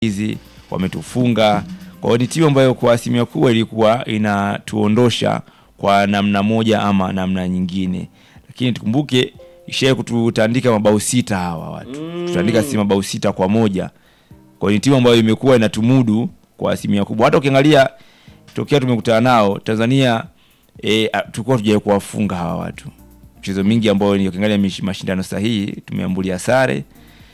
hizi wametufunga. Kwa hiyo ni timu ambayo kwa asilimia kubwa ilikuwa inatuondosha kwa namna moja ama namna nyingine, lakini tukumbuke ishaye kututandika mabao sita hawa watu mm. tutandika si mabao sita kwa moja. Kwa hiyo ni timu ambayo imekuwa inatumudu kwa asilimia kubwa. Hata ukiangalia tokea tumekutana nao Tanzania e, tulikuwa tujawahi kuwafunga hawa watu mchezo mingi ambao ni ukiangalia mish- mashindano sahihi tumeambulia sare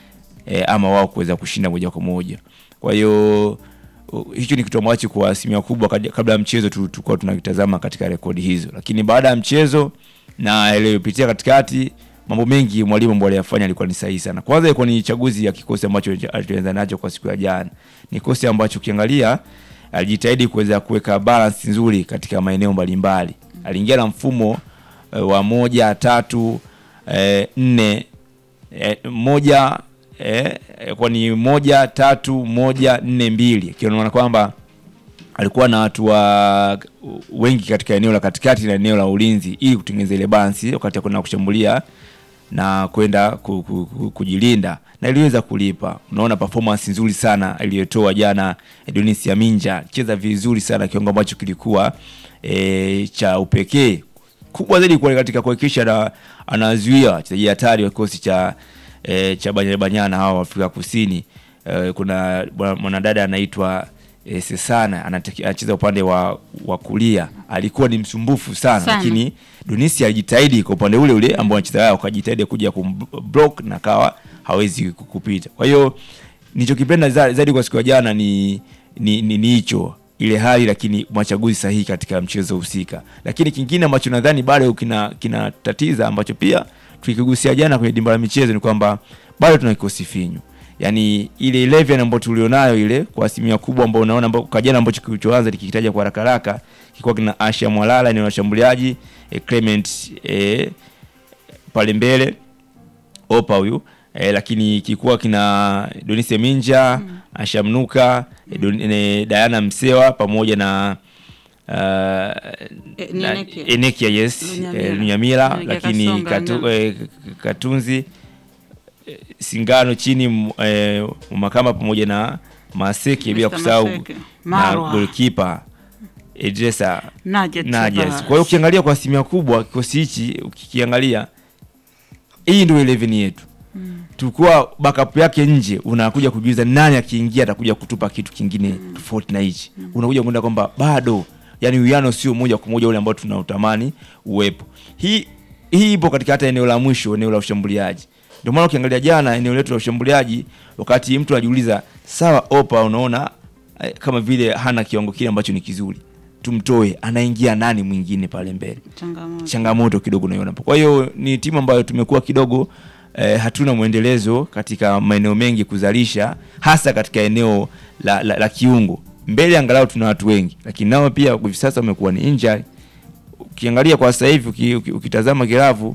e, ama wao kuweza kushinda moja kwa moja. Kwa hiyo uh, hicho ni kitu ambacho kwa asilimia kubwa kad- kabla ya mchezo tu- tulikuwa tunakitazama katika rekodi hizo, lakini baada ya mchezo na iliyopitia katikati, mambo mengi mwalimu ambaye aliyafanya alikuwa ni sahihi sana. Kwanza ilikuwa ni chaguzi ya kikosi ambacho alianza nacho kwa siku ya jana. Ni kikosi ambacho ukiangalia alijitahidi kuweza kuweka balance nzuri katika maeneo mbalimbali. Aliingia na mfumo e, wa moja tatu e, nne e, moja e, kwa ni moja tatu moja nne mbili ikiona kwamba alikuwa na watu wa wengi katika eneo la katikati na eneo la ulinzi ili kutengeneza ile balance wakati kwenda kushambulia na kwenda ku, ku, ku, kujilinda na iliweza kulipa. Unaona performance nzuri sana iliyotoa jana Edonis Yaminja, cheza vizuri sana kiwango ambacho kilikuwa e, cha upekee kubwa zaidi kwa katika kuhakikisha na anazuia wachezaji hatari wa kikosi cha e, cha Banyana Banyana hawa wa Afrika Kusini. E, kuna bwana- mwanadada anaitwa e, Sesana anataki- anacheza upande wa, wa kulia, alikuwa ni msumbufu sana, Sana. lakini Dunisi alijitahidi kwa upande ule ule ambao anacheza wao, akajitahidi kuja kumblock na kawa hawezi kupita. Kwa hiyo nilichokipenda za- zaidi kwa siku ya jana ni ni ni ni hicho ile hali, lakini machaguzi sahihi katika mchezo husika. Lakini kingine ambacho nadhani bado kina kinatatiza ambacho pia tukigusia jana kwenye dimba la michezo ni kwamba bado tuna kikosi finyu yaani ile 11 ambayo tulionayo ile kwa asilimia kubwa ambao unaona ambao kwa jana ambacho kilichoanza nikikitaja kwa haraka haraka kilikuwa kina Asha Mwalala ni washambuliaji e, Clement e, pale mbele Opa huyu e, lakini kilikuwa kina Donise Minja mm. Asha Mnuka e, Don, e, Diana Msewa pamoja na uh, E, ni na- Enekia. Enekia yes Lunyamila. eh, Lunyamila Enekia lakini Kasonga, katu, Lunyamila. eh, Katunzi eh, Singano chini m- eh, Makama pamoja na Maseke bila Mr. kusahau Maseke. na Marwa. goalkeeper Edresa Najet Najas. Sabas. Kwa hiyo ukiangalia kwa asilimia kubwa kikosi hichi ukikiangalia, hii ndio 11 yetu tulikuwa backup yake nje, unakuja kujiuliza nani akiingia atakuja kutupa kitu kingine tofauti na hichi. Unakuja kuenda kwamba bado, yani uwiano sio moja kwa moja ule ambao tunautamani uwepo. Hii hii ipo katika hata eneo la mwisho, eneo la ushambuliaji. Ndio maana ukiangalia jana eneo letu la ushambuliaji, wakati mtu anajiuliza sawa, Opa unaona eh, kama vile hana kiwango kile ambacho ni kizuri, tumtoe, anaingia nani mwingine pale mbele? Changamoto. changamoto kidogo naiona hapo. Kwa hiyo ni timu ambayo tumekuwa kidogo eh, hatuna mwendelezo katika maeneo mengi kuzalisha, hasa katika eneo la, la, la kiungo. Mbele angalau tuna watu wengi, lakini nao pia hivi sasa wamekuwa ni injury. Ukiangalia kwa sasa hivi uki, uki, ukitazama Kiravu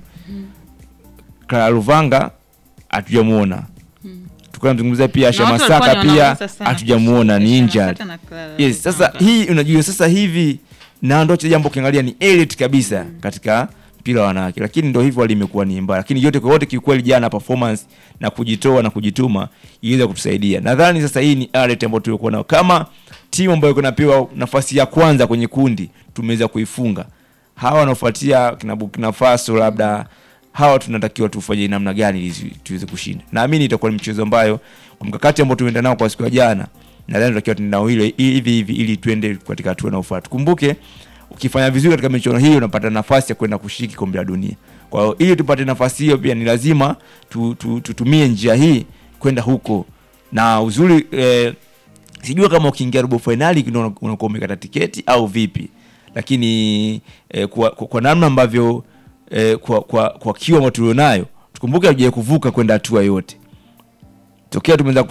Clara Luvanga hatujamuona tukanazungumzia pia Asha Na watu Masaka walikuwa ni pia wanauliza sana hatujamuona, ni Asha injured. Masaka na Clara Yes, sasa Luvanga. hii unajua sasa hivi na ndo jambo ukiangalia ni elite kabisa katika mpira wa wanawake, lakini ndo hivyo hali imekuwa ni mbaya, lakini yote kwa yote kiukweli, jana performance na kujitoa na kujituma iliweza kutusaidia. Nadhani sasa hii ni elite ambayo tulikuwa nayo kama timu ambayo kunapewa nafasi ya kwanza kwenye kundi, tumeweza kuifunga hawa wanaofuatia kina Burkina Faso labda hawa tunatakiwa tufanye namna gani ili tuweze kushinda. Naamini itakuwa ni mchezo ambayo kwa mkakati ambao tumeenda nao kwa siku ya jana, nadhani tunatakiwa tuende nao ile hivi hivi ili tuende katika hatua inayofuata. Kumbuke ukifanya vizuri katika michuano hii unapata nafasi ya kwenda kushiriki kombe la dunia. Kwa hiyo ili tupate nafasi hiyo, pia ni lazima tu, tu, tutumie njia hii kwenda huko, na uzuri eh, sijua kama ukiingia robo fainali ndio unakuwa umekata tiketi au vipi, lakini eh, kwa, kwa, kwa namna ambavyo eh, kwa, kwa, kwa kiwa ambayo tulionayo tukumbuke hatujawahi kuvuka kwenda hatua yote tokea tumeanza